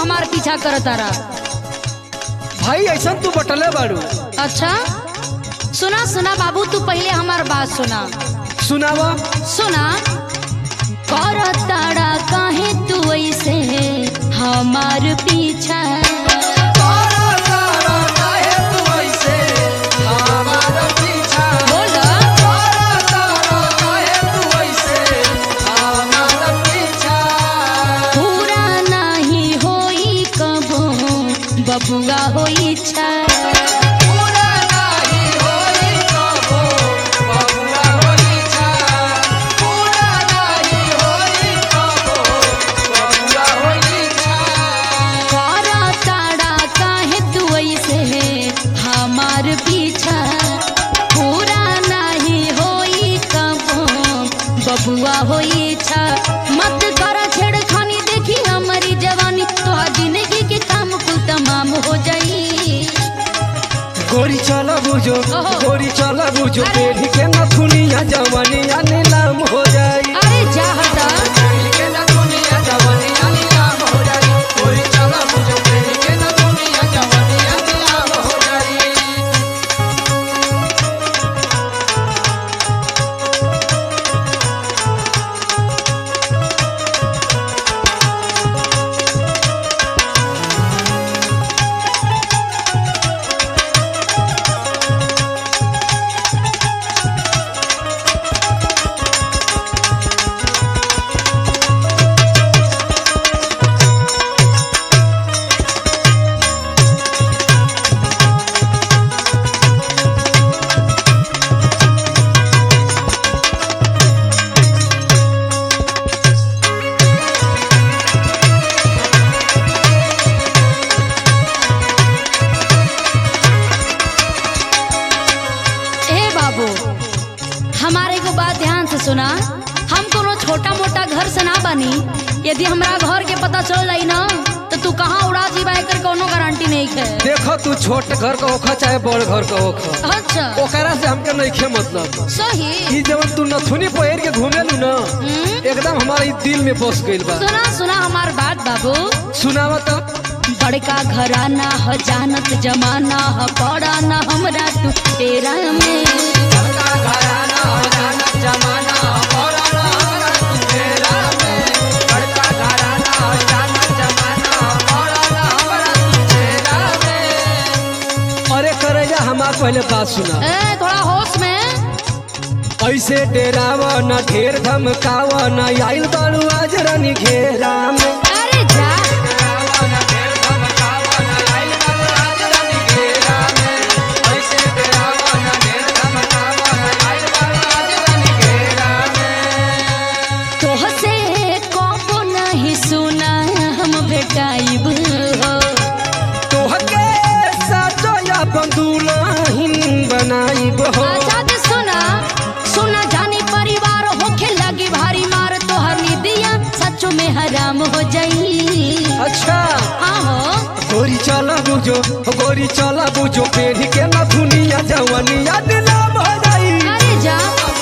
हमार पीछा करता रहा भाई ऐसा तू बटले बाड़ू अच्छा सुना सुना बाबू तू पहले हमार बात सुना सुनावा सुना कर ताड़ा काहे तू ऐसे हमार पीछा बोल पूरा नहीं होई कबो बबुआ होई छा कर ताड़ा काहे तू ऐसे हमार पीछा पूरा नहीं होई कबो बबुआ होई छा मत कर छेड़खानी देखी हमारी जवानी तोहार जिंदगी के काम कुल तमाम हो जाई गोरी चला बुझो ओहो। गोरी चला बुझो अरे। पेढ़ी के नथुनिया जवानिया नीलाम हो जाई अरे जा हटा ए बाबू हमारे को बात ध्यान से सुना हम कोनो छोटा मोटा घर से ना बनी यदि हमरा घर के पता चल जाई ना तो तू कहाँ उड़ा जीवा एकर कोनो गारंटी नहीं है देखो तू छोट घर का ओखा चाहे बड़ घर का ओखा अच्छा ओकरा से हमके नइखे मतलब सही ई जवन तू नथुनी पहिर के घूमेलू ना हम्म, एकदम हमारा ई दिल में बस गइल बा सुना सुना हमार बात बाबू सुनावा तो बड़का घराना ह जानत जमाना ह पड़ा ना हमरा तू तेरा में अरे करेजा हमार पहले बात सुना ए थोड़ा होश में ऐसे डेरावा न ढेर धमकावा न आइल बाड़ू आज रानी घेरा में अरे जा तोहसे कबो नहीं सुना हम भेटाइब हो तोहके साजो अपन दुल्हन बनाइब हो अच्छा तो सुना सुना जानी परिवार होखे लगी भारी मार तोहर निदिया सचो में हराम हो जाई अच्छा आहो गोरी चला बुझो गोरी चला बुझो पेढ़ी के न दुनिया जवनिया दिलाम हो जाई अरे जा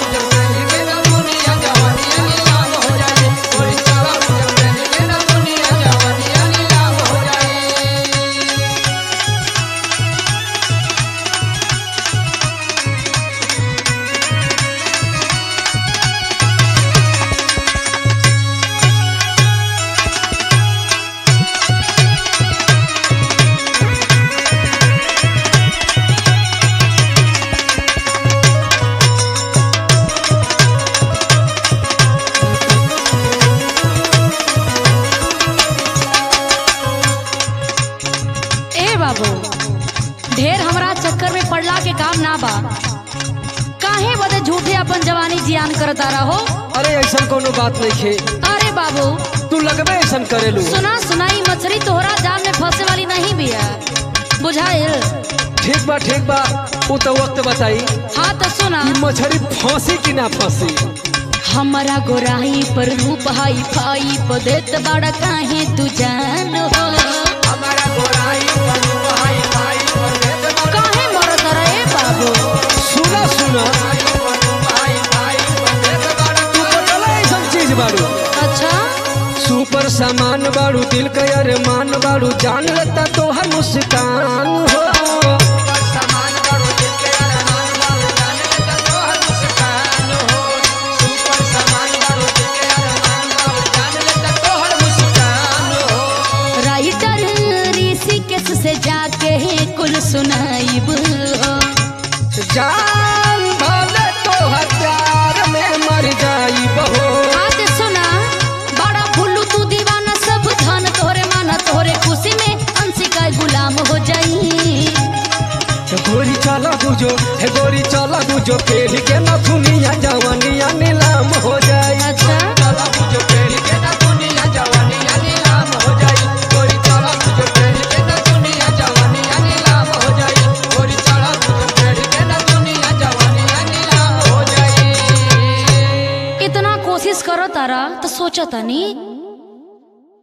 ए बाबू ढेर हमरा चक्कर में पड़ला के काम ना बा काहे बदे झूठे अपन जवानी जियान करता रहो अरे ऐसा कोनो बात नहीं खे अरे बाबू तू लगबे ऐसा करेलू सुना सुनाई मछली तोहरा जाल में फंसे वाली नहीं बिया बुझाइल ठीक बा ठीक बा वो तो वक्त बताई हाँ तो सुना ई मछली फंसी कि ना फंसी हमारा गोराई पर रूप हाई फाई पर देत बड़ा काहे तू जान हो काहे मरत रहे बाबू सुना सुना तू बदला ऐसा चीज बारू अच्छा सुपर सामान जान बाड़ू दिल के अरमान बाड़ू जान लेता तोहर मुस्कान हो राइटर ऋषिकेश से जाके कुल सुनाइब हो जान भले तोहर प्यार में मर जाई बहो आज सुना बड़ा फुल्लू तू दीवाना सब धन तोहरे माना तोहरे खुशी में अंशिका गुलाम हो जाई गोरी चला गुजो हे गोरी चला गुजो फेर के न दुनिया जवानिया नीलाम हो जाई अच्छा चला गुजो फेर के न दुनिया जवानिया नीलाम हो जाई गोरी चला गुजो फेर के न दुनिया जवानिया नीलाम हो जाई गोरी चला गुजो फेर के न दुनिया जवानिया नीलाम हो जाई इतना कोशिश करो तारा तो सोचो तनी